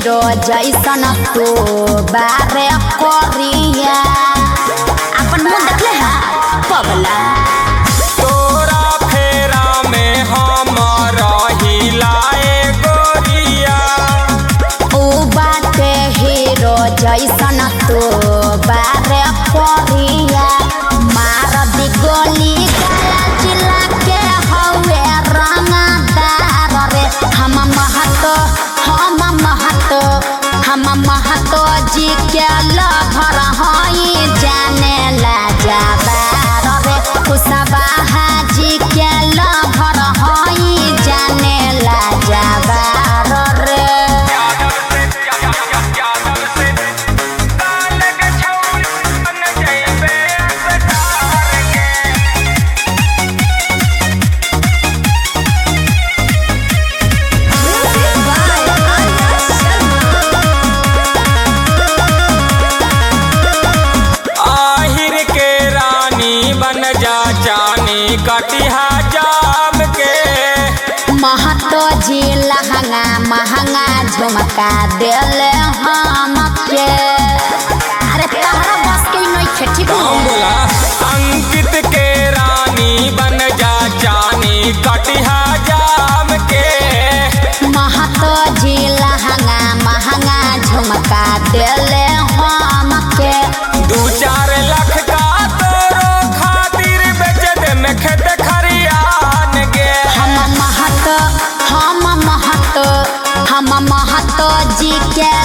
hero जैसन तो बारे करिया अपन मुंह देखले है पगला तोरा फेरा में हम रहिलाए गोरिया ऊ बाटे हीरो जैसन तो बारे करिया मार दी गोली गला जिला के हवे रंगदार रे हम महतो हम महतो हम महतो जी के लभर हई जाने ला जाबार रे कुशवाहा जी के लभर हई जाने ला जाबार रे यादव से यादव से काल के छौरी बन जइबे अवतार के आहिर के रानी बन जा जानी कटिहा जाम के महतो जी लहंगा महंगा झुमका दिले हमके अरे तहरा बस के नहीं खेती हम बोला अंकित के रानी बन जा जानी कटिहा जाम के महतो जी लहंगा महंगा झुमका दिले हमके दू चार लाख का तोरो खातिर बेच दे में खेत खरियान गे हम महतो हम महतो हम महतो जी के